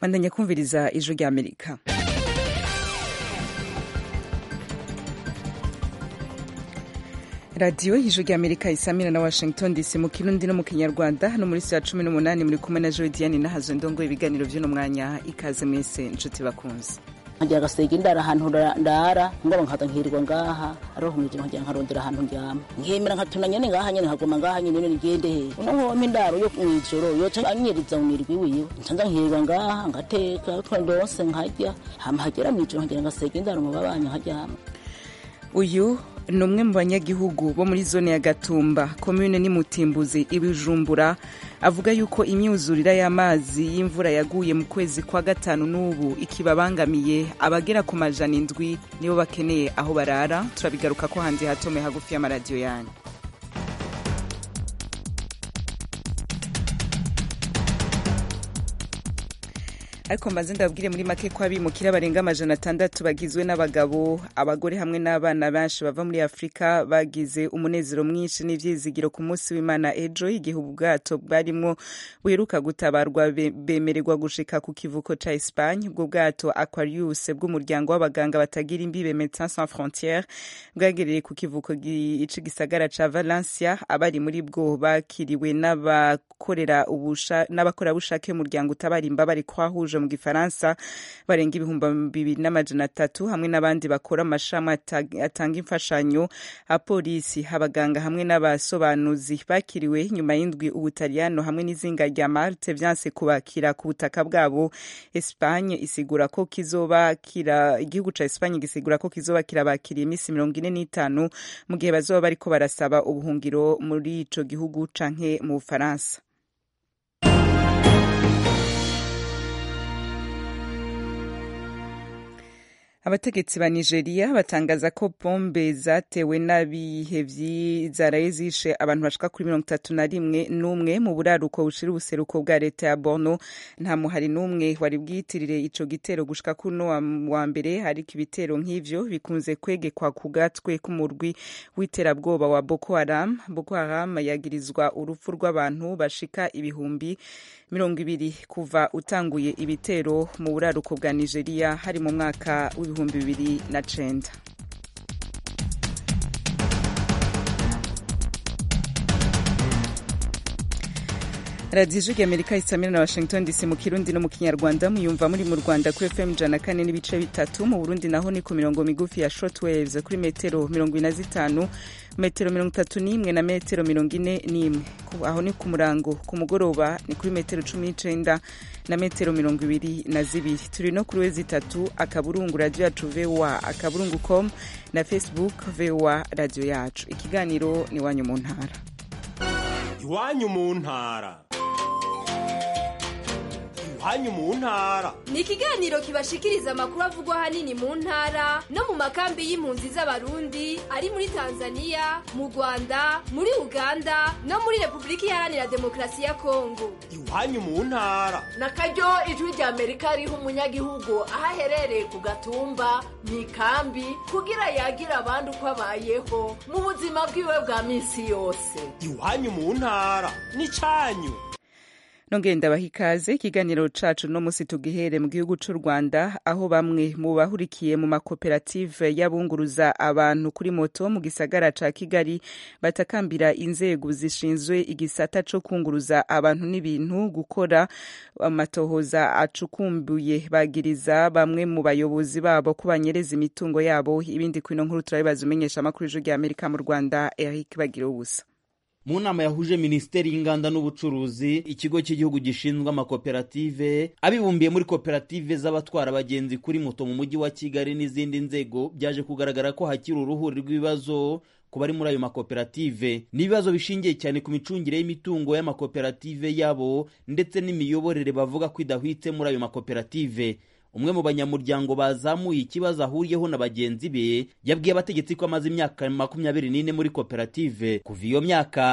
bandanya kumviriza ijwi rya amerika radiyo ijwi rya amerika isamira na washington dc mu kirundi no mu kinyarwanda hano muri saa cumi n'umunani muri kumwe na jodiane nahazo ndongo ibiganiro by'uno mwanya ikaze mwese inshuti bakunze nkagira agasega indara ahantu ndara ngabo nkaza nkirirwa ngaha aroho mwijima nkagira nkarondera ahantu ndyama nkemera nkatuna nyene ngaha nyene nkaguma ngaha nyene nyene ngende he uno nkoma indaro yo mwijoro yoca anyiriza mu mirwi wiwe ncanza nkirirwa ngaha ngateka twandose nkarya hama hagera mwijoro nkagira ngasega indaro mu babanyi nkaryama uyu ni umwe mu banyagihugu bo muri zone ya gatumba komune n'imutimbuzi ibijumbura avuga yuko imyuzurira y'amazi y'imvura yaguye mu kwezi kwa gatanu n'ubu ikibabangamiye abagera ku majana indwi nibo bakeneye aho barara turabigaruka ko hanze hatome hagufi y'amaradiyo yanyu ariko mbanze ndababwire muri make ko abimukira barenga amajana atandatu bagizwe n'abagabo abagore hamwe n'abana benshi bava muri afurika bagize umunezero mwinshi n'ivyizigiro ku munsi w'imana ejo igihe ubwato bwarimwo buheruka gutabarwa bemererwa gushika ku kivuko ca espagne ubwo bwato aquarius bw'umuryango w'abaganga batagira imbibe médecins sans frontières bwagereye ku kivuko ici gisagara ca valencia abari muri bwo bakiriwe n'abakorerabushake b'umuryango utabara imbabare kwahuje mu gifaransa barenga ibihumbi bibiri n'amajana atatu hamwe n'abandi bakora amashami atanga imfashanyo apolisi abaganga hamwe n'abasobanuzi bakiriwe nyuma y'indwi ubutaliyano hamwe n'izinga rya marte vyanse kubakira ku butaka bwabo espagne isigura ko kizobakira igihugu ca espagne gisigura ko kizoba kirabakiriye iminsi mirongo ine n'itanu mu gihe bazoba bariko barasaba ubuhungiro muri ico gihugu canke mu bufaransa abategetsi ba nigeria batangaza ko bombe zatewe n'abihevyi zaraye zishe abantu bashika kuri mirongo itatu na rimwe n'umwe mu buraruko bushira ubuseruko bwa leta ya borno nta muhari n'umwe wari bwiyitirire ico gitero gushika kuno wa mbere ariko ibitero nk'ivyo bikunze kwegekwa ku gatwe k'umurwi w'iterabwoba wa boko haram boko haram yagirizwa urupfu rw'abantu bashika ibihumbi mirongo ibiri kuva utanguye ibitero mu buraruko bwa nigeria hari mu mwaka w'ibihumbi bibiri na cenda radiyo ijwi amerika isamira na washington dc mu kirundi no mu kinyarwanda muyumva muri mu rwanda kuri fm ijana kane n'ibice bitatu mu burundi naho ni ku mirongo migufi ya shortwaves kuri metero mirongo ine na zitanu metero mirongo itatu n'imwe na metero mirongo ine n'imwe aho ni ku murango ku mugoroba ni kuri metero cumi n'icenda na metero mirongo ibiri na zibiri turi no kuri wezi itatu akaburungu radiyo yacu voa akaburungu com na facebook voa radiyo yacu ikiganiro ni iwanyu mu ntara iwanyu mu ntara iwanyu mu ntara ni ikiganiro kibashikiriza amakuru avugwa ahanini mu ntara no mu makambi y'impunzi z'abarundi ari muri tanzania mu rwanda muri uganda no muri repubulika iharanira demokarasi ya kongo iwanyu mu ntara na karyo ijwi rya amerika riha umunyagihugu aho aherereye ku gatumba mu ikambi kugira yagira abandi uko abayeho mu buzima bwiwe bwa minsi yose iwanyu mu ntara ni cyanyu nongeye ndabaha ikaze ikiganiro cacu no musi tugihere mu gihugu c'u rwanda aho bamwe mu bahurikiye mu makoperative y'abunguruza abantu kuri moto mu gisagara ca kigali batakambira inzego zishinzwe igisata co kunguruza abantu n'ibintu gukora amatohoza acukumbuye bagiriza bamwe mu bayobozi babo ko banyereza imitungo yabo ibindi kwino nkuru turabibaza umenyesha amakuru y'ijwi rya amerika mu rwanda eric bagira ubusa mu nama yahuje minisiteri y'inganda n'ubucuruzi ikigo cy'igihugu gishinzwe amakoperative abibumbiye muri koperative z'abatwara abagenzi kuri moto mu mujyi wa kigali n'izindi nzego byaje kugaragara ko hakiri uruhuri rw'ibibazo ku bari muri ayo makoperative n'ibibazo bishingiye cyane ku micungire y'imitungo y'amakoperative yabo ndetse n'imiyoborere bavuga ko idahwitse muri ayo makoperative umwe mu banyamuryango bazamuye ikibazo ahuriyeho na bagenzi be yabwiye abategetsi ko amaze imyaka makumyabiri n'ine muri koperative kuva iyo myaka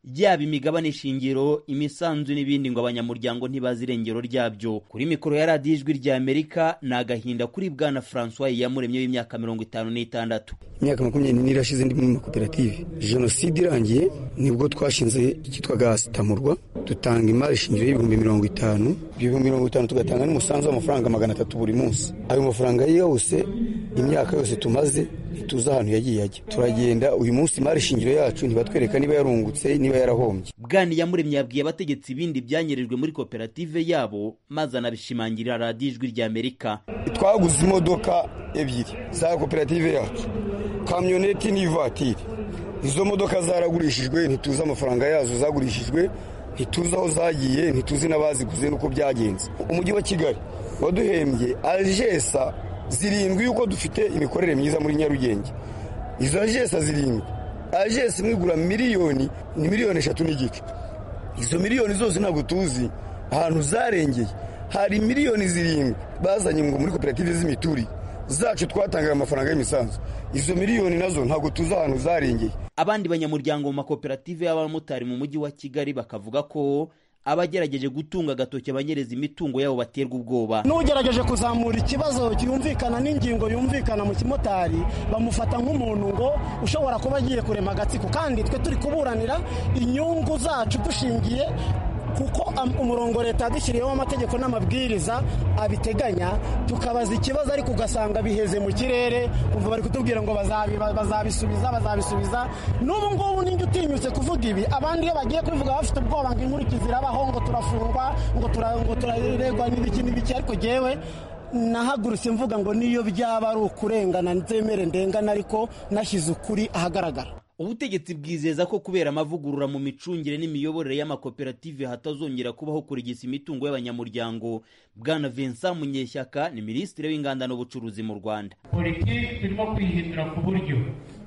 yaba imigabane shingiro imisanzu n'ibindi ngo abanyamuryango ntibazi irengero ryabyo kuri mikoro ya radiyo ijwi rya amerika ni agahinda kuri bwana francois yamuremye w'imyaka mirongo itanu n'itandatu imyaka makumyabiri n'ine irashize ndi mu makoperative jenoside irangiye nibwo twashinze icyitwaga sitamurwa dutanga imari shingiro y'ibihumbi mirongo itanu ibyo bihumbi mirongo itanu tugatanga n'umusanzu w'amafaranga magana atatu buri munsi ayo mafaranga yose imyaka yose tumaze ntituzi ahantu yagiye ajya turagenda uyu munsi imari shingiro yacu ntibatwereka niba yarungutse niba yarahombye bwani yamuremye yabwiye abategetsi ibindi byanyerejwe muri koperative yabo maze anabishimangirira radiyo ijwi rya amerika twaguze imodoka ebyiri za koperative yacu kamyoneti n'ivatiri izo modoka zaragurishijwe ntituzi amafaranga yazo zagurishijwe ntituzi aho zagiye ntituzi n'abaziguze n'uko byagenze umujyi wa kigali waduhembye ajesa zirindwi yuko dufite imikorere myiza muri nyarugenge izo ajesa zirindwi ajesa imwe igura miliyoni ni miliyoni eshatu n'igice izo miliyoni zose ntabwo tuzi ahantu zarengeye hari miliyoni zirindwi bazanye ngo muri koperative z'imiturire zacu twatangaga amafaranga y'imisanzu izo miliyoni nazo ntabwo tuzi ahantu zarengeye abandi banyamuryango mu makoperative y'abamotari mu mujyi wa kigali bakavuga ko abagerageje gutunga agatoki abanyereza imitungo yabo baterwa ubwoba n'ugerageje kuzamura ikibazo cyumvikana n'ingingo yumvikana mu kimotari bamufata nk'umuntu ngo ushobora kuba agiye kurema agatsiko kandi twe turi kuburanira inyungu zacu dushingiye kuko umurongo leta yadushyiriyeho amategeko n'amabwiriza abiteganya tukabaza ikibazo ariko ugasanga biheze mu kirere kumva bari kutubwira ngo bazabisubiza bazabisubiza n'ubu ngubu ninjye utinyutse kuvuga ibi abandi iyo bagiye kubivuga bafite ubwoba ngo inkurikizi irabaho ngo turafungwa ngo turaregwa n'ibiki n'ibiki ariko jyewe nahagurutse mvuga ngo niyo byaba ari ukurengana nzemere ndengana ariko nashyize ukuri ahagaragara ubutegetsi bwizeza ko kubera amavugurura mu micungire n'imiyoborere y'amakoperative hatazongera kubaho kurigisa imitungo y'abanyamuryango bwana vincent munyeshyaka ni minisitiri w'inganda n'ubucuruzi mu rwanda politiki turimo kwihindura ku buryo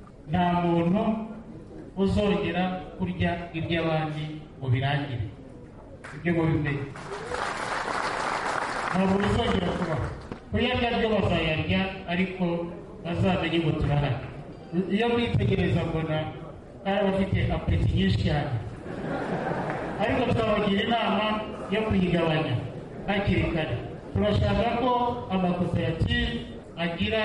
nta muntu uzongera kurya iby'abandi ngo birangire ibyo ngo bimenye ntabwo bizongera kubaho kuyarya byo bazayarya ariko bazamenye ngo turahari iyo mwitegereza mbona ari abafite apureti nyinshi cyane ariko tubabagira inama yo kuyigabanya hakiri kare turashaka ko amakoperative agira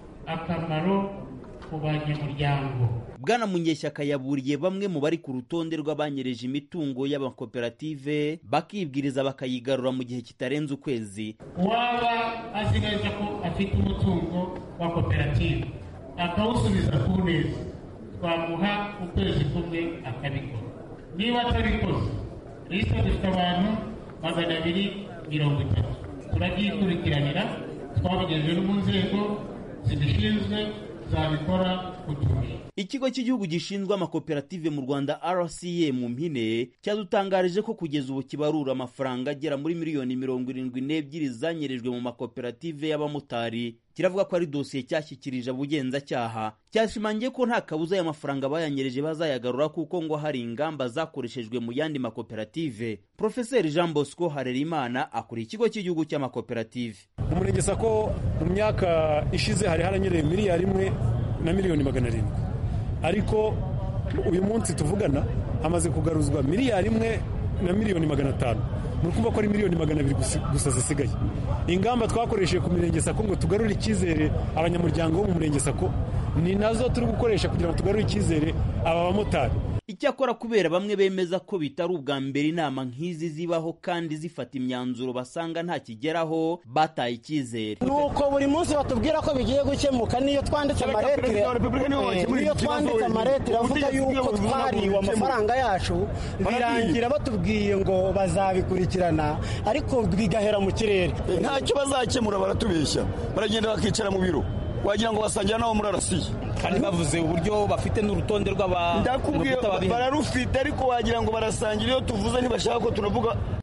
akamaro ku banyamuryango bwana munyeshyaka yaburiye bamwe mu bari ku rutonde rw'abanyereje imitungo y'amakoperative bakibwiriza bakayigarura mu gihe kitarenze ukwezi uwaba azi neza ko afite umutungo wa koperative akawusubiza ku neza twamuha ukwezi kumwe akabikora niba atabikoze lisite dufite abantu magana abiri mirongo itatu turabyikurikiranira twabigejeje no mu nzego zibishinzwe zabikora kuturusha ikigo cy'igihugu gishinzwe amakoperative mu rwanda rca mu mpine cyadutangarije ko kugeza ubu kibarura amafaranga agera muri miliyoni mirongo irindwi n'ebyiri zanyerejwe mu makoperative y'abamotari kiravuga ko ari dosiye cyashyikirije abugenzacyaha cyashimangiye ko nta kabuza aya mafaranga bayanyereje bazayagarura kuko ngo hari ingamba zakoreshejwe mu yandi makoperative profeseri jean bosco harerimana akuriye ikigo cy'igihugu cy'amakoperative umurenge sako mu myaka ishize hari haranyereye miliyari imwe na miliyoni magana arindwi ariko uyu munsi tuvugana hamaze kugaruzwa miliyari imwe na miliyoni magana atanu ni ukuvuga ko ari miliyoni magana abiri gusa zisigaye ingamba twakoresheje ku mirenge sako ngo tugarure icyizere abanyamuryango bo mu murenge sako ni nazo turi gukoresha kugira ngo tugarure icyizere aba bamotari icyakora kubera bamwe bemeza ko bitari ubwa mbere inama nk'izi zibaho kandi zifata imyanzuro basanga nta kigeraho bataye icyizere nuko buri munsi batubwira ko bigiye gukemuka niyo twanditse amaretire niyo twanditse amaretire avuga yuko twariwe amafaranga yacu birangira batubwiye ngo bazabikurikirana ariko bigahera mu kirere ntacyo bazakemura baratubeshya baragenda bakicara mu biro wagira ngo basangira nabo muri arasiye kandi bavuze uburyo bafite n'urutonde rw'aba ndakubwiye bararufite ariko wagira ngo barasangira iyo tuvuze ntibashaka ko tunavuga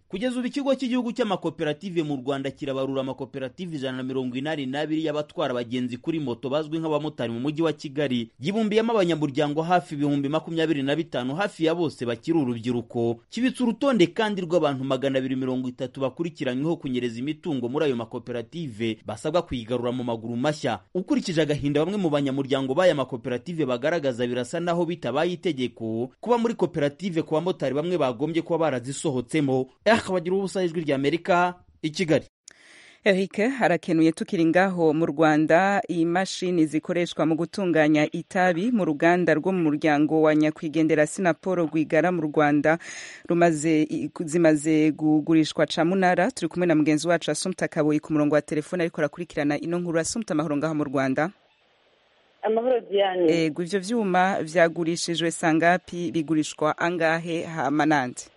kugeza ubu ikigo cy'igihugu cy'amakoperative mu rwanda kirabarura amakoperative ijana na mirongo inani n'abiri y'abatwara abagenzi kuri moto bazwi nk'abamotari mu mujyi wa kigali yibumbiyemo abanyamuryango hafi ibihumbi makumyabiri na bitanu hafi ya bose bakiri urubyiruko kibitse urutonde kandi rw'abantu magana abiri mirongo itatu bakurikiranyweho kunyereza imitungo muri ayo makoperative basabwa kuyigarura mu maguru mashya ukurikije agahinda bamwe mu banyamuryango b'aya makoperative bagaragaza birasa naho bitabaye itegeko kuba muri koperative ku bamotari bamwe bagombye kuba barazisohotsemo akabagira ubusa ijwi rya amerika i kigali Eric harakenuye tukiri ngaho mu Rwanda imashini zikoreshwa mu gutunganya itabi mu ruganda rwo mu muryango wa nyakwigendera Sinaporo Rwigara mu Rwanda rumaze zimaze kugurishwa camunara turi kumwe na mugenzi wacu Asumta Kaboyi ku murongo wa telefone ariko arakurikirana ino nkuru Asumta amahoro ngaho mu Rwanda amahoro Diane ego ivyo vyuma vyagurishijwe sangapi bigurishwa angahe hamanande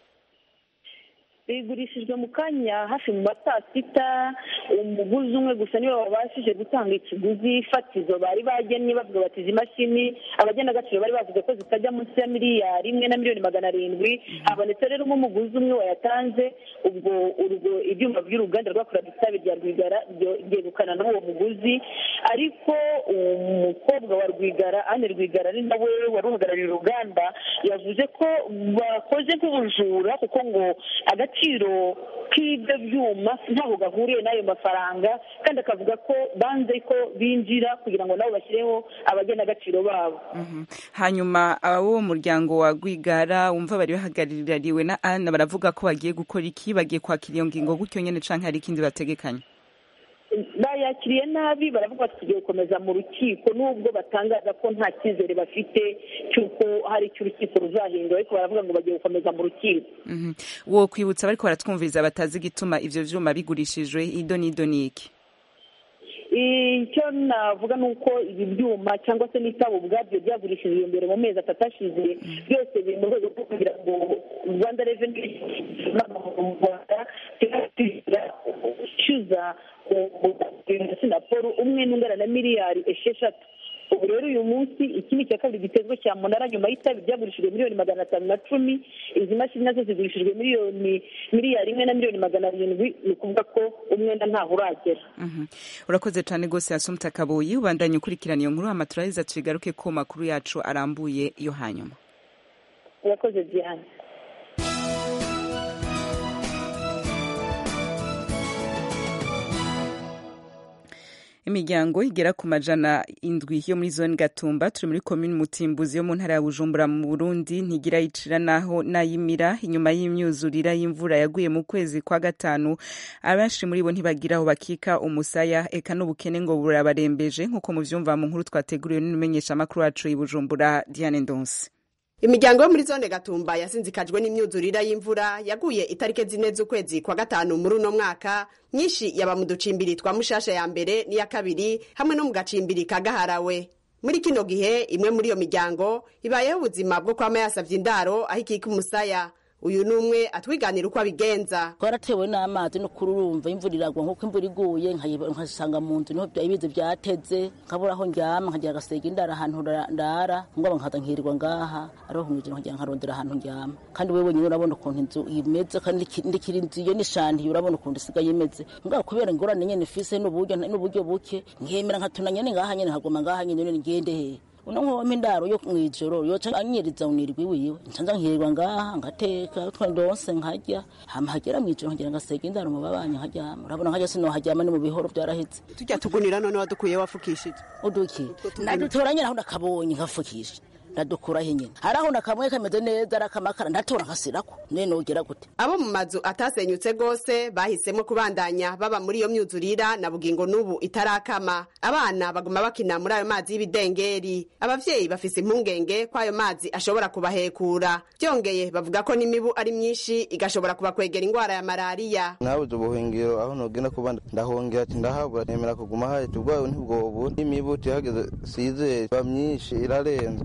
bigurishijwe mu kanya hafi mu ma saa sita umuguzi umwe gusa niwe wabashije gutanga ikiguzi fatizo bari bagennye bavuga bati izi mashini abagena agaciro bari bavuze ko zitajya munsi ya miliyari imwe na miliyoni magana arindwi habonetse rero umuguzi umwe wayatanze ubwo urwo ibyuma by'uruganda rwakoraga itabi rya rwigara ryegukana n'uwo muguzi ariko umukobwa wa rwigara ane rwigara ari nawe wari uhagarariye uruganda yavuze ko bakoze nk'ubujura kuko ngo agaciro agaciro k'ibyo byuma ntabwo gahuriye n'ayo mafaranga kandi akavuga ko banze ko binjira kugira ngo nabo bashyireho abagena agaciro babo hanyuma abo muryango wa rwigara wumva bari bahagarariwe na ana baravuga ko bagiye gukora iki bagiye kwakira iyo ngingo gutyo nyine canke hari ikindi bategekanya bayakiriye nabi baravuga bati tugiye gukomeza mu rukiko nubwo batangaza ko nta cyizere bafite cy'uko hari icyo urukiko ruzahindura ariko baravuga ngo bagiye gukomeza mu rukiko wo kwibutsa bariko baratwumviriza batazi igituma ivyo vyuma bigurishijwe ido n'ido n'iki icyo navuga ni uko ibi byuma cyangwa se n'itabo ubwabyo byagurishijwe imbere mu mezi atatu ashize byose biri mu rwego rwo kugira ngo rwanda reveni mu rwanda cyuza sinaporo umwe n'ungana na miliyari esheshatu ubu rero uyu munsi iki ni icya kabiri gitezwe cya munara nyuma y'itabi byagurishijwe miliyoni magana atanu na cumi izi mashini nazo zigurishijwe miliyoni miliyari imwe na miliyoni magana arindwi ni ukuvuga ko umwenda ntaho uragera urakoze cyane rwose yasumta kabuyi ubandanye ukurikirana iyo nkuru hama turaheza tubigaruke ko makuru yacu arambuye yo hanyuma urakoze diane imiryango igera ku majana indwi yo muri zone gatumba turi muri komini mutimbuzi yo mu ntara ya bujumbura mu burundi ntigira yicira naho nayimira inyuma y'imyuzurira y'imvura yaguye mu kwezi kwa gatanu abenshi muri bo ntibagira aho bakika umusaya eka n'ubukene ngo burabarembeje nk'uko muvyumva mu nkuru twateguriwe n'umumenyeshamakuru wacu i bujumbura diane ndonsi imiryango yo muri zone gatumba yasinzikajwe n'imyuzurira y'imvura yaguye itariki zine z'ukwezi kwa gatanu muri uno mwaka myinshi yaba mu ducimbiri twa mushasha ya mbere n'iya kabiri hamwe no mu gacimbiri ka gaharawe muri kino gihe imwe muri iyo miryango ibayeho ubuzima bwo kwama yasavye indaro aho ikika umusaya uyu ni umwe atwiganira uko abigenza twaratewe n'amazi no kururumva imvura iragwa nk'uko imvura iguye nkasanga mu nzu niho ibizi byateze nkabura aho ndyama nkagira agasega indara ahantu ndara ngaba nkaza nkirirwa ngaha ariho kumwijira nkagira nkarondera ahantu ndyama kandi wewe nyine urabona ukuntu inzu imeze kandi ndikira inzu iyo nishandiye urabona ukuntu isigaye imeze ngaba kubera ingorane nyene fise n'uburyo n'uburyo buke nkemera nkatuna nyene ngaha nyene nkaguma ngaha nyene ngende hehe uno nkompa indaro yo mwijoro yoca anyiriza unirwi wiwe ncanza nkirirwa ngaha ngateka twandonse nkarya hama hagera mwijoro nkagira ngasega indaro mu babanye nkaryama urabona nkarya sinoharyama ni mu bihoro byaraheze tujya tugunira none wadukuye wafukishije uduki nadutora nyine aho nakabonye nkafukisha ndadukuraho nyine hari aho nakamwe kameze neza arakamakara ndatora nkasirako none nogera gute abo mu mazu atasenyutse rwose bahisemo kubandanya baba muri iyo myuzurira na bugingo n'ubu itarakama abana baguma bakina muri ayo mazi y'ibidengeri abavyeyi bafise impungenge ko ayo mazi ashobora kubahekura byongeye bavuga ko n'imibu ari myinshi igashobora kubakwegera ingwara ya malariya nabuze ubuhungiro aho nogenda kuba ndahongera ati ndahabura nemera kuguma haje ubwayo ntibwobu n'imibu tihageze sizere ba myinshi irarenze kubera ati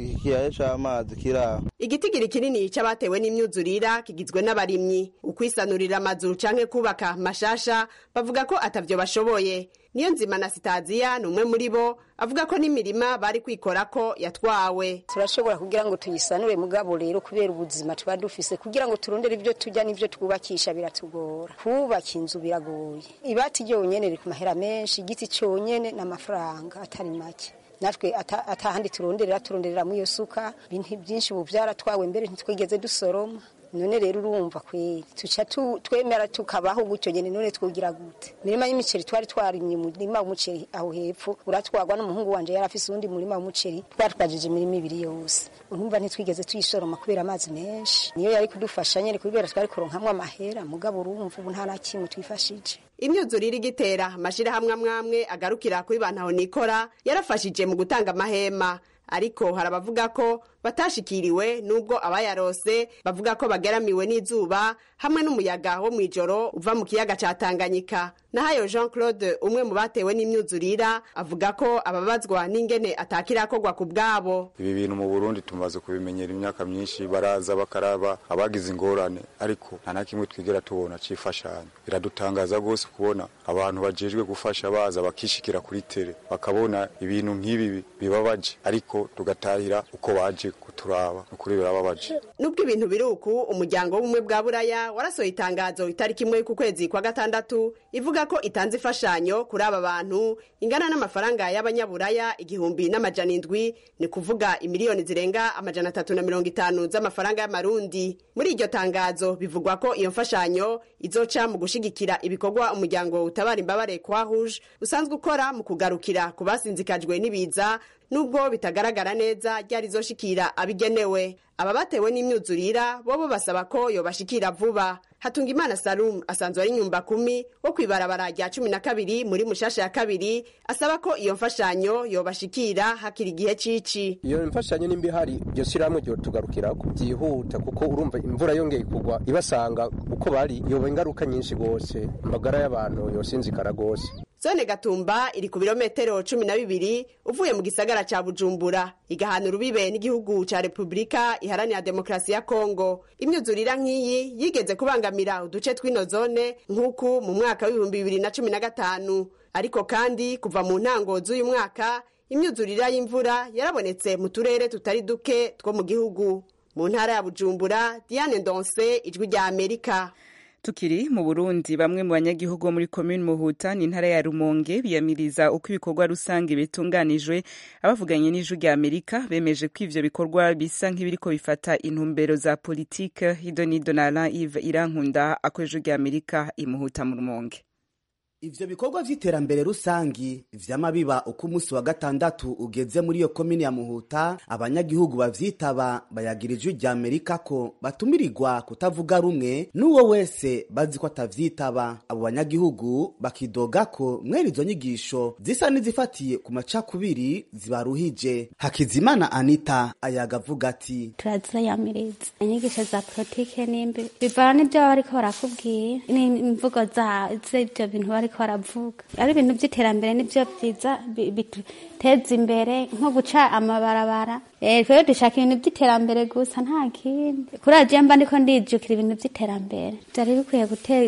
ikiyaya c'amazi kiri aho igitigiri kinini c'abatewe n'imyuzurira kigizwe n'abarimyi ukwisanurira amazu canke kubaka mashasha bavuga ko atavyo bashoboye niyo nzima na sitaziya ni umwe muri bo avuga ko n'imirima bari kwikorako yatwawe turashobora kugira ngo tuyisanure mugabo rero kubera ubuzima tuba dufise kugira ngo turondere ibyo turya n'ibyo twubakisha biratugora kubaka inzu biragoye ibati ryonyene riri ku mahera menshi igiti cyonyene n'amafaranga atari make natwe atahandi turonderera turonderera mu iyo suka ibintu byinshi ubu byaratwawe mbere ntitwigeze dusoroma none rero urumva kweri tuca twemera tukabaho gutyo nyene none twogira gute imirima y'imiceri twari twarimye umurima w'umuceri aho hepfo uratwagwa n'umuhungu wanje yari afise uwundi murima w'umuceri twatwajije imirima ibiri yose urumva ntitwigeze tuyisoroma kubera amazi menshi niyo yari kudufasha nyene kubera twari kuronkamwo amahera mugabo urumva ubu nta na kimwe twifashije imyuzurire igitera amashirahamwe amwamwe agarukira kuri bantaho nikora yarafashije mu gutanga amahema ariko hari abavuga ko batashikiriwe nubwo abayarose bavuga ko bageramiwe n'izuba hamwe n'umuyaga wo mw'ijoro uva mu kiyaga ca Tanganyika nahayo Jean Claude umwe mu batewe n'imyuzurira avuga ko ababazwa n'ingene atakirakorwa ku bwabo ibi bintu mu Burundi tumaze kubimenyera imyaka myinshi baraza bakaraba abagize ingorane ariko nta na kimwe twigera tubona cifashanyo biradutangaza rwose kubona abantu bajejwe gufasha baza bakishikira kuri tere bakabona ibintu nk'ibi bibabaje ariko tugatahira uko baje kuturaba ukuri birababaje nubwo ibintu biri uku umuryango w'ubumwe bwa buraya warasohoye itangazo itariki imwe ku kwezi kwa gatandatu ivuga ko itanze imfashanyo kuri aba bantu ingana n'amafaranga y'abanyaburaya igihumbi n'amajana indwi ni kuvuga imiliyoni zirenga amajana atatu na mirongo itanu z'amafaranga y'amarundi muri iryo tangazo bivugwa ko iyo mfashanyo izoca mu gushigikira ibikorwa umuryango utabara imbabare kwa rouge usanzwe ukora mu kugarukira ku basinzikajwe n'ibiza nubwo bitagaragara neza ryari zoshikira abigenewe aba batewe n'imyuzurira bobo basaba ko yobashikira vuba Hatungimana Salum asanzwe ari nyumba kumi wo kwibarabara rya cumi na kabiri muri mushasha ya kabiri asaba ko iyo mfashanyo yobashikira hakiri igihe cici iyo mfashanyo nimba ihari iryo shirahamwe ryo tugarukira byihuta kuko urumva imvura yongeye kugwa ibasanga uko bari yoba ingaruka nyinshi gose amagara y'abantu yosinzikara gose zone gatumba iri ku birometero cumi na bibiri uvuye mu gisagara ca bujumbura igahana urubibe n'igihugu ca repubulika iharanira demokarasi ya kongo imyuzurira nk'iyi yigeze kubangamira uduce tw'ino zone nk'uku mu mwaka w'ibihumbi bibiri na cumi na gatanu ariko kandi kuva mu ntango z'uyu mwaka imyuzurira y'imvura yarabonetse mu turere tutari duke two mu gihugu mu ntara ya bujumbura diane ndonse ijwi rya amerika tukiri mu burundi bamwe mu banyagihugu bo muri komini muhuta ni intara ya rumonge biyamiriza uko ibikorwa rusange bitunganijwe abavuganye n'ijwi rya amerika bemeje ko ivyo bikorwa bisa nk'ibiriko bifata intumbero za politike hido nido na alain ive irankunda ako ijwi rya amerika imuhuta mu rumonge ivyo bikorwa vy'iterambere rusangi vyama biba uko umunsi wa gatandatu ugeze muri iyo komini ya muhuta abanyagihugu bavyitaba bayagira ijwi rya amerika ko batumirirwa kutavuga rumwe n'uwo wese bazi ko atavyitaba abo banyagihugu bakidoga ko mwene izo nyigisho zisa n'izifatiye ku macakubiri zibaruhije hakizimana anita ayaga avuga ati turaziyamiriza inyigisho za politike nimbi bivana n'ivyo baba bariko barakubwira n'imvugo z'ivyo bintu bari bariko baravuga ari ibintu by'iterambere nibyo byiza biduteza imbere nko guca amabarabara twebwe dushaka ibintu by'iterambere gusa nta kindi kuri agiye mba ndiko ndijukira ibintu by'iterambere byari bikwiye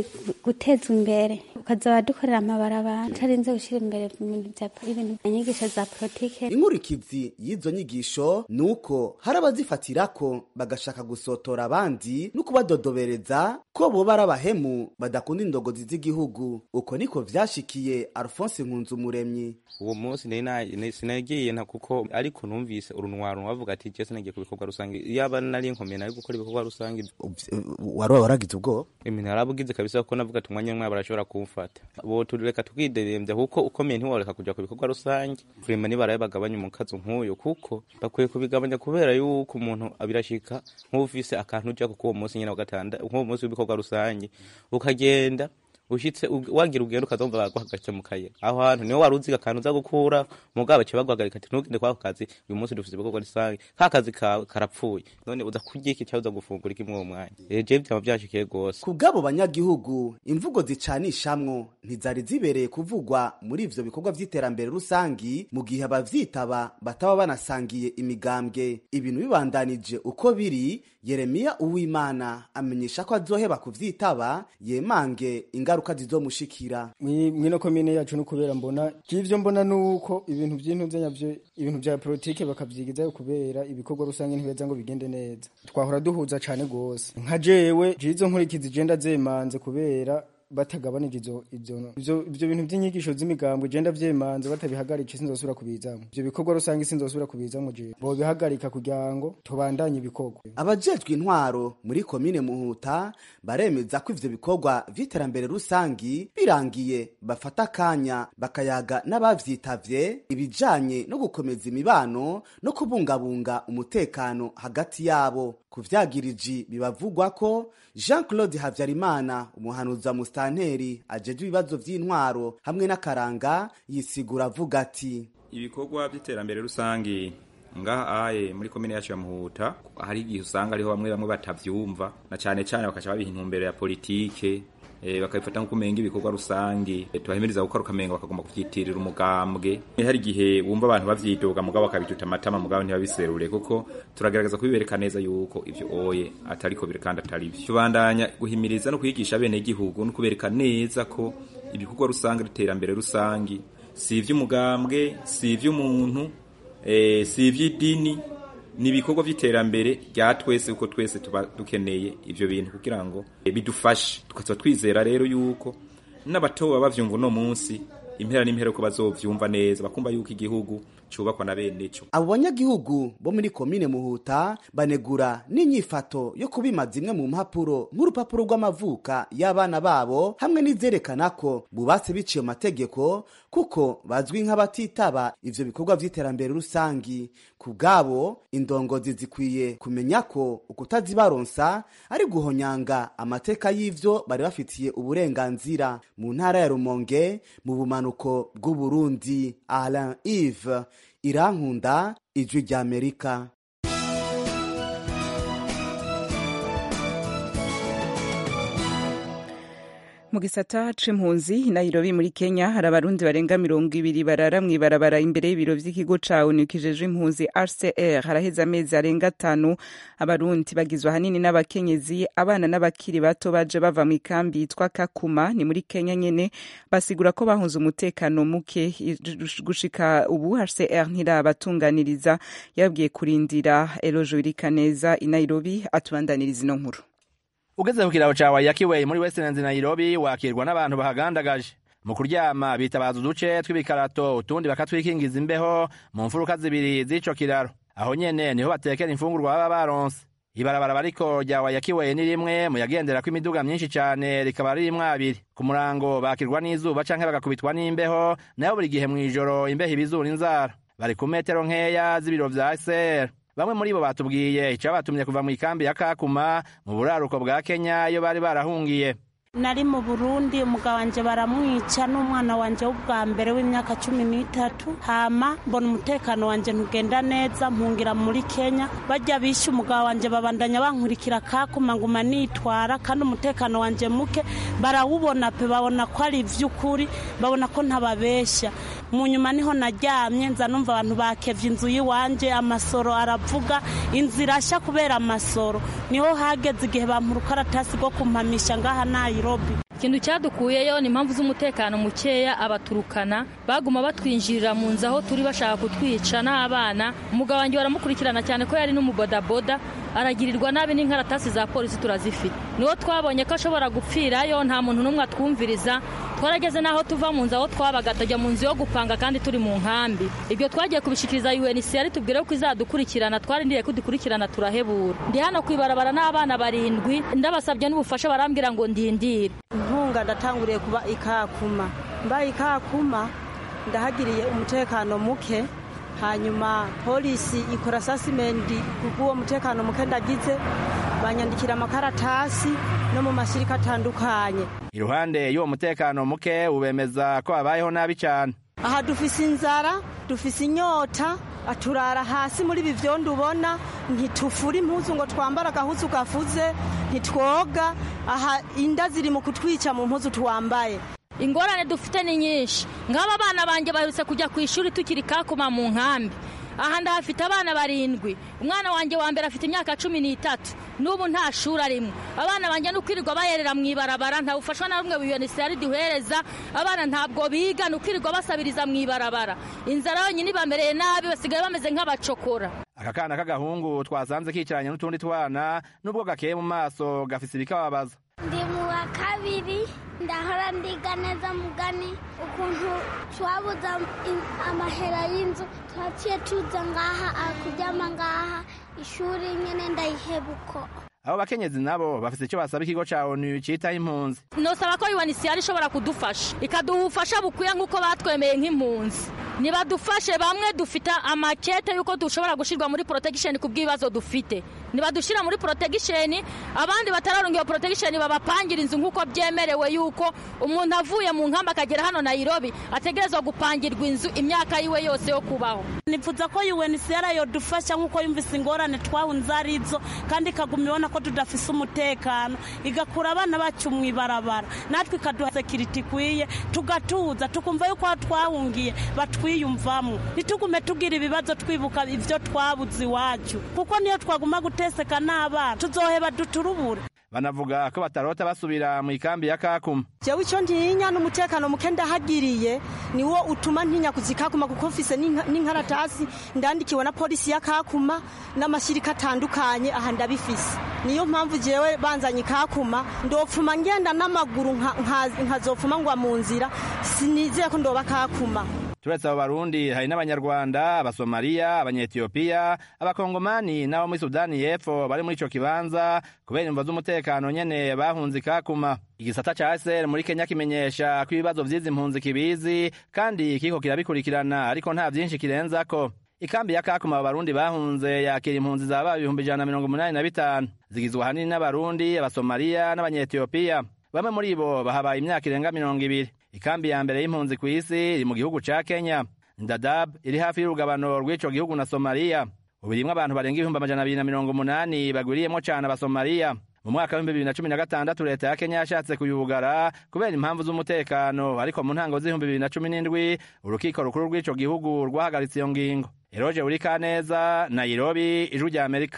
gutezwa imbere ukazaba dukorera amabarabara utarinze gushyira imbere ibintu inyigisho za politike inkurikizi y'izo nyigisho ni uko hari abazifatirako bagashaka gusotora abandi no kubadodobereza ko boba ari abahemu badakunda indogozi z'igihugu uko niko vyashikiye alphonse nkunzumuremyi uwo munsi sinagiye nta kuko ariko numvise urunwaro bavuga ati je sinagiye ku bikorwa rusange yaba nari nkomeye nari gukora ibikorwa rusange wari waragize ubwoba imintu yarabugize kabisa kuko navuga ati umwanya umwe barashobora kumfata bo tureka tukidedembya kuko ukomeye ntiworeka kuja ku bikorwa rusange vrema nibaraye bagabanya umukazo nk'uyo kuko bakwiye kubigabanya kubera yuko umuntu abirashika nk'ufise akantu ujako k'uwo munsi nyene wa gatanda nk'uwo munsi w'ibikorwa rusange ukagenda ushitse ug- wagira ugenda ukazumva baguhagaritse mu kayira aho hantu niho wari uziga akantu uza gukura mugabo baciye baguhagarika ati ntugende kwako kazi uyu munsi dufite ibikorwa rusange ka kazi kawe karapfuye none uza kurya iki cyangwa uza gufungura iki muri uwo mwanya Eh, jewe byaba byanshikiye rwose ku bw'abo banyagihugu imvugo zicanishamwo ntizari zibereye kuvugwa muri ivyo bikorwa vy'iterambere rusangi mu gihe abavyitaba bataba banasangiye imigambwe ibintu bibandanije uko biri yeremiya uwimana amenyesha ko azoheba kuvyitaba yemange ingaruka zizomushikira Mwi- mwino komine yacu no kubera mbona kivyo mbona nuko ibintu vy'intuze nyavyo ibintu vya politike bakavyigizayo kubera ibikorwa rusange ntibeza ngo bigende neza twahora duhuza cane gose nka jewe jizo nkurikizi je ndazemanze kubera batagabanije izo ivyo ivyo ivyo bintu vy'inyigisho z'imigambwe je ndavyemanze batabihagarika sinzosubira kubizamwo ivyo bikorwa rusange sinzosubira kubizamwo jewe bobihagarika kugira ngo tubandanye ibikorwa abajejwe intwaro muri komine muhuta baremeza ko ivyo bikorwa vy'iterambere rusangi birangiye bafata akanya bakayaga n'abavyitavye ibijanye no gukomeza imibano no kubungabunga umutekano hagati yabo ku vyagiriji bibavugwa ko jean claude havyarimana umuhanuzi wa musitanteri ajejwe ibibazo vy'intwaro hamwe n'akaranga yisigura avuga ati ibikorwa by'iterambere rusange ngaha aye muri komine yacu ya muhuta hari igihe usanga ariho bamwe bamwe batavyumva na cane cane bakaca babiha intumbero ya politike eh, bakabifata nko kumenga ibikorwa rusange eh, tubahimiriza gukora ukamenga bakagomba kuvyitirira umugambwe Eh, hari igihe bumva abantu bavyidoga mugabo bakabituta amatama mugabo ntibabiserure kuko turagerageza kubibereka neza yuko ivyo oye atariko biri kandi atari vyo tubandanya guhimiriza no kwigisha bene igihugu no kubereka neza ko ibikorwa rusange n'iterambere rusange si ivy'umugambwe si ivy'umuntu eh, si ivy'idini ni ibikorwa by'iterambere rya twese kuko twese tuba dukeneye ivyo bintu kugira ngo eh, bidufashe tukaza twizera rero yuko n'abatoba bavyumva uno munsi impera n'impera ko bazovyumva neza bakumva yuko igihugu cubakwa na bene co abo banyagihugu bo muri komine muhuta banegura n'inyifato yo kubima zimwe mu mpapuro nk'urupapuro rw'amavuka y'abana babo hamwe n'izerekana ko bubatse biciye mu mategeko kuko bazwi nk'abatitaba ivyo bikorwa vy'iterambere rusangi ku bwabo indongozi zikwiye kumenya ko ukutazibaronsa ari guhonyanga amateka y'ivyo bari bafitiye uburenganzira mu ntara ya rumonge mu bumanuko bw'uburundi alain ive irankunda ijwi ry'amerika mu gisata c'impunzi i nairobi muri kenya hari abarundi barenga mirongo ibiri barara mw'ibarabara imbere y'ibiro vy'ikigo ca onu kijejwe impunzi rcr haraheze amezi arenga atanu abarundi bagizwe ahanini n'abakenyezi abana n'abakiri bato baje bava mu ikambi yitwa kakuma ni muri kenya nyene basigura ko bahunze umutekano muke gushika ubu hcr ntirabatunganiriza yababwiye kurindira elojo irikaneza i nairobi atubandaniriza ino nkuru ugeze ku kiraro ca wayakiwe muri westlands nairobi wakirwa n'abantu bahagandagaje mu kuryama bitabaza uduce tw'ibikarato utundi bakatwikingiza imbeho mu mfuruka zibiri z'ico kiraro aho nyene niho batekera imfungurwa baba baronse ibarabara bariko rya wayakiwe ni rimwe mu yagenderako imiduga myinshi cane rikaba ririmwo abiri ku murango bakirwa n'izuba canke bagakubitwa n'imbeho nayo buri gihe mw'ijoro imbeho ibizura inzara bari ku metero nkeya z'ibiro vya sr bamwe muri bo batubwiye icabatumye kuva mu ikambi ya kakuma mu buraruko bwa kenya iyo bari barahungiye nari mu burundi umugabo wanje baramwica n'umwana wanje w'ubwa mbere w'imyaka cumi n'itatu hama mbona umutekano wanje ntugenda neza mpungira muri kenya bajya bishe umugabo wanje babandanya bankurikira kakuma nguma nitwara kandi umutekano wanje muke barawubona pe babona ko ari ivy'ukuri babona ko ntababeshya mu nyuma niho naryamye nza numva abantu bakevye inzu y'iwanje amasoro aravuga inzu irashya kubera amasoro niho hageze igihe bampa urukaratasi rwo kumpamisha ngaha nairobi ikintu cyadukuyeyo ni impamvu z'umutekano mukeya abaturukana baguma batwinjirira mu nzu aho turi bashaka kutwica n'abana umugabo wanjye baramukurikirana cyane ko yari n'umubodaboda aragirirwa nabi n'inkaratasi za polisi turazifite niwo twabonye ko ashobora gupfirayo nta muntu n'umwe atwumviriza twarageze n'aho tuva mu nzu aho twabaga tujya mu nzu yo gupanga kandi turi mu nkambi ibyo twagiye kubishikiriza UNHCR tubwire ko izadukurikirana twarindiriye ko dukurikirana turahebura ndi hano kwibarabara n'abana barindwi ndabasabye n'ubufasha barambwira ngo ndindire inkunga ndatanguriye kuba ikakuma mbaye ikakuma ndahagiriye umutekano muke hanyuma polisi ikora sasimenti kubw'uwo mutekano muke ndagize banyandikira amakaratasi no mu mashyirika atandukanye iruhande y'uwo mutekano muke ubemeza ko babayeho nabi cyane aha dufise inzara dufise inyota turara hasi muri ibi byondo ubona ntitufura impuzu ngo twambare agahuzu gafuze ntitwoga aha inda ziri mu kutwica mu mpuzu twambaye ingorane dufite ni nyinshi nk'aba bana banjye baherutse kujya ku ishuri tukiri kakuma mu nkambi aha ndahafite abana barindwi umwana wanjye wa mbere afite imyaka cumi n'itatu n'ubu nta shuri arimo abana banjye no kwirirwa bayerera mu ibarabara nta bufashwa na rumwe buyonisiyari duhereza abana ntabwo biga ni ukwirirwa basabiriza mu ibarabara inzara yonyine ibamereye nabi basigaye bameze nk'abacokora aka kana k'agahungu twasanze kicaranye n'utundi twana n'ubwo gakeye mu maso gafise ibikababaza ndi mu wa kabiri ndahora ndiga neza mugani ukuntu twabuze amahera y'inzu twaciye tuza ngaha kuryama ngaha ishuri nyine ndayihebuko abo bakenyezi nabo bafite icyo basaba ikigo cya onu cyitaho impunzi nosaba ko yuwanisiyari ishobora kudufasha ikaduha ubufasha bukwiye nk'uko batwemeye nk'impunzi nibadufashe bamwe dufite amakete y'uko dushobora gushyirwa muri protection ku bw'ibibazo dufite nibadushyira muri protection abandi batararonga iyo protection babapangira inzu nk'uko byemerewe y'uko umuntu avuye mu nkamba akagera hano Nairobi ategerezwa gupangirwa inzu imyaka yiwe yose yo kubaho nifuza ko UNHCR yodufasha nk'uko yumvise ingorane twahunze arizo kandi ikaguma ibona ko tudafise umutekano igakura abana bacu mu ibarabara natwe ikaduha sekiriti ikwiye tugatuza tukumva yuko aho twahungiye batwiyumvamo ntitugume tugira ibibazo twibuka ibyo twabuze iwacu kuko niyo twaguma guteseka n'abana tuzoheba duturubure banavuga ko batarota basubira mu ikambi ya kakuma jewe icyo ntinya n'umutekano muke ndahagiriye niwo utuma ntinya kuzikakuma kuko mfise n'inkaratasi ndandikiwe na polisi ya kakuma n'amashyirika atandukanye aha ndabifise niyo mpamvu jewe banzanye kakuma ndopfuma ngenda n'amaguru nkazopfuma ngwa mu nzira sinizeye ko ndoba kakuma turetse abo barundi hari n'abanyarwanda abasomaliya abanyetiyopiya abakongomani n'abo muri sudani y'epfo bari muri ico kibanza kubera imvo z'umutekano nyene bahunze ikakuma igisata ca ASR muri Kenya kimenyesha ko ibibazo vy'izi mpunzi kibizi kandi kiko kirabikurikirana ariko nta vyinshi kirenzako ikambi ya kakuma abo barundi bahunze yakira impunzi zaba ibihumbi ijana na mirongo umunani na bitanu zigizwe ahanini n'abarundi abasomaliya n'abanyetiyopiya bamwe muri bo bahabaye imyaka irenga mirongo ibiri ikambi ya mbere y'impunzi ku isi iri mu gihugu ca kenya ndadab iri hafi y'urugabano rw'ico gihugu na somaliya ubu irimwo abantu barenga ibihumbi amajana abiri na mirongo umunani bagwiriyemwo cane abasomaliya mu mwaka w'ibihumbi bibiri na cumi na gatandatu leta ya kenya yashatse kuyubugara kubera impamvu z'umutekano ariko mu ntango z'ibihumbi bibiri na cumi n'indwi urukiko rukuru rw'ico gihugu rwahagaritse iyo ngingo eroje urikaneza nairobi ijwi rya amerika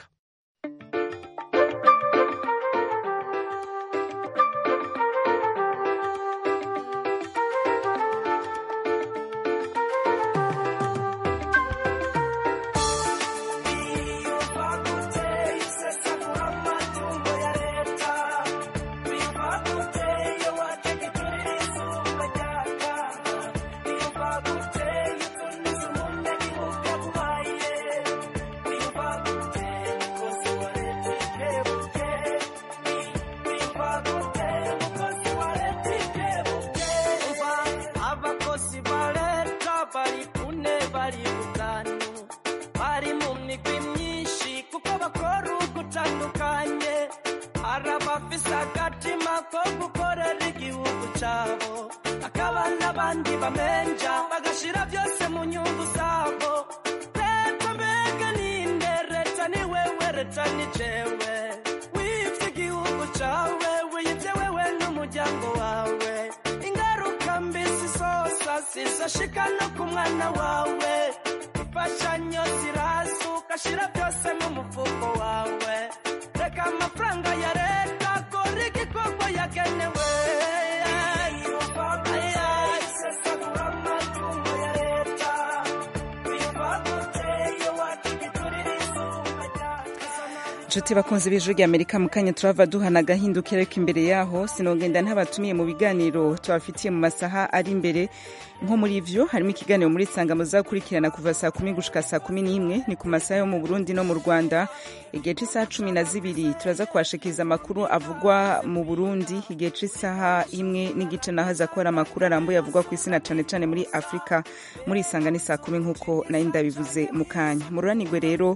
zizashika no ku mwana wawe imfashanyo ziraza ugashira byose mu mufuko wawe reka amafaranga ya leta kora igikorwa yagenewe sesagura amatungo ya leta bivaguteye wakigiturira izuba inshuti bakunze b'ijwi rya amerika mu kanya turava duhana agahindukira ariko imbere yaho sinogenda ntabatumiye mu biganiro tubafitiye mu masaha ari imbere nko muri ivyo harimo ikiganiro muri sanga muzakurikirana kuva saa kumi gushika saa kumi n'imwe ni ku masaha yo mu burundi no mu rwanda igihe c'isaha cumi na zibiri turaza kubashikiriza amakuru avugwa mu burundi igihe c'isaha imwe n'igice naho aza kubara amakuru arambuye avugwa ku isi na cane cane muri afurika muri isanga ni saa kumi nk'uko nari ndabivuze mu kanya mururanirwe rero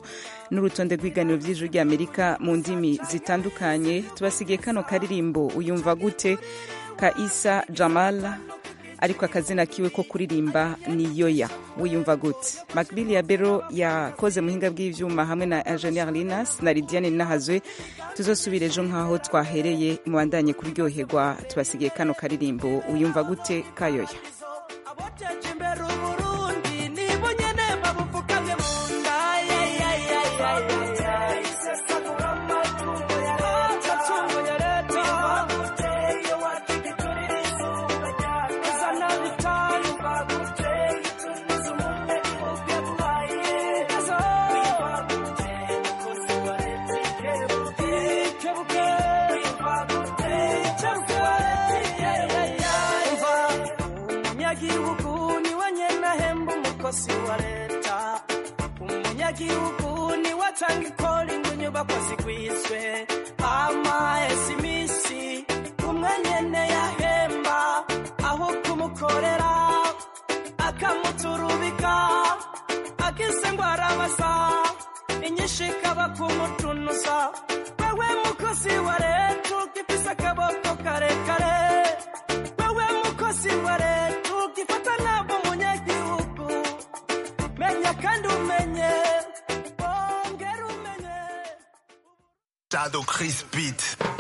n'urutonde rw'ibiganiro by'ijuru ry'amerika mu ndimi zitandukanye tubasigiye kano karirimbo uyumva gute ka isa jamal ariko akazina kiwe ko kuririmba ni yoya wiyumva gute macbill ya bero yakoze muhinga bw'ivyuma hamwe na ingenieur linas na lidiane nahazwe tuzosubira ejo nk'aho twahereye mubandanye kuryoherwa tubasigiye kano karirimbo uyumva gute kayoya abateje imbere uburundi nibo nyene babupfukamye mu nda ya, ya, ya, ya, ya, ya. isesagura amatungo ya leta amatungo ya leta baguteye wakigiturira izuba ryacu uzana bitanu baguteye tumiza umwe ubwe bubaye ezo baguteye umukozi wa leta ikebuke ikebuke baguteye ikebuke ya, ya, ya. Umva, umunyagihugu niwe nyene ahemba umukozi wa leta umunyagihugu niwe atanga ikora ngo inyubako zigwiswe amahese iminsi umwe nyene yahemba aho kumukorera akamuturubika akise ngo arabasa inyinshi ikaba kumutunuza wewe mukozi wa leta ugifise akaboko karekare wewe mukozi wa leta ugifata ntabwo umunyagihugu menya kandi umenye ongera umenye Shadow Chris Beat.